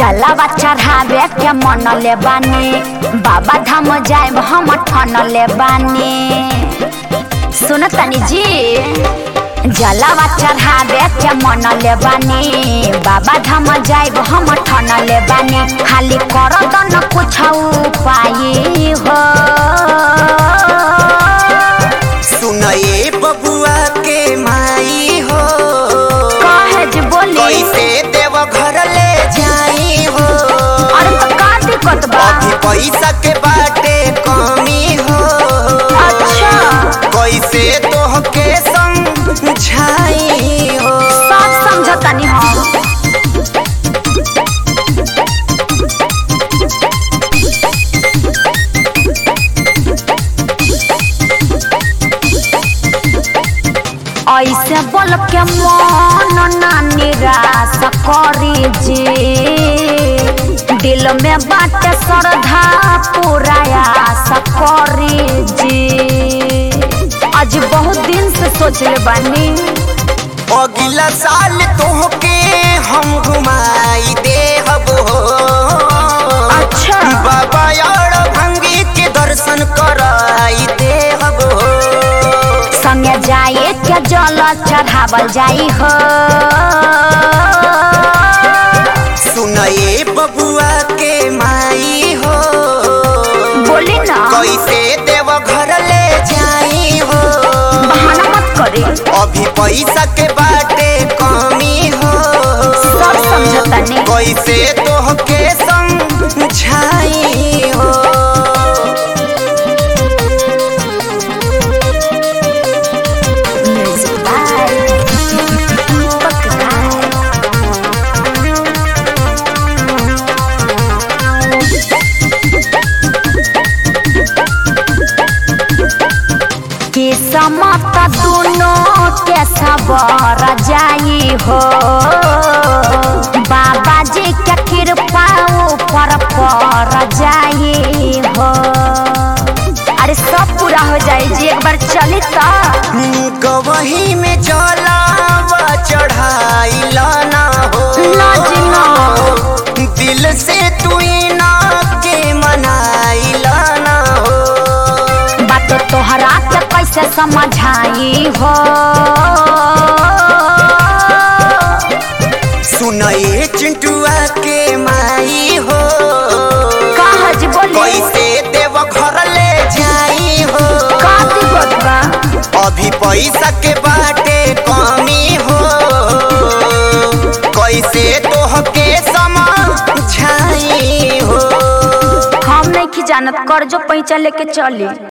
जलावा चढ़ावे के मन ले बानी बाबा धाम जाए हम ठन ले बानी सुन तनी जी जलावा चढ़ावे के मन ले बानी बाबा धाम जाए हम ठन ले बानी खाली कर न कुछ उपाय हो सुनए बबुआ के माई हो कहे जी बोली कैसे देव घर ले जाई हो अरे तो का दिक्कत बा अभी पैसा के बाटे कमी हो अच्छा कैसे तोहके समझाई हो सब समझतानी हम ऐसे बोल के मन ना निराश करी जी दिल में बाटे श्रद्धा पूरा आस करी जी आज बहुत दिन से सोचले बानी अगला साल तोहके हम घुमाई देहब हो अच्छा बाबा यार भंगी के दर्शन कराई देहब हो संगे जाए के जल चढ़ावल जाई हो सुनए बबुआ के माई हो बोली ना कैसे देव घर ले जाई हो बहाना मत करी अभी पैसा के बाटे कमी हो सब समझतानी कैसे तोहके समझाई हो म्यूजिक बाय दीपक राय के समत दोनों के सबर जाई हो बाबा जी के कृपा ऊपर पर जाई हो अरे सब पूरा हो जाई जी एक बार चली तो गवही में जलावा चढ़ाई लाना हो ना जी ना। दिल से तू ना के मनाई लाना हो बात तोहरा के कैसे समझाई हो सुनए चिंटुआ के माई हो कहा जी बोली कैसे देव घर ले जाई हो का दिक्कत बा अभी पैसा के बाटे कमी हो कैसे तोहके समझाई हो हम नहीं जानत कर्जो पैसा लेके चली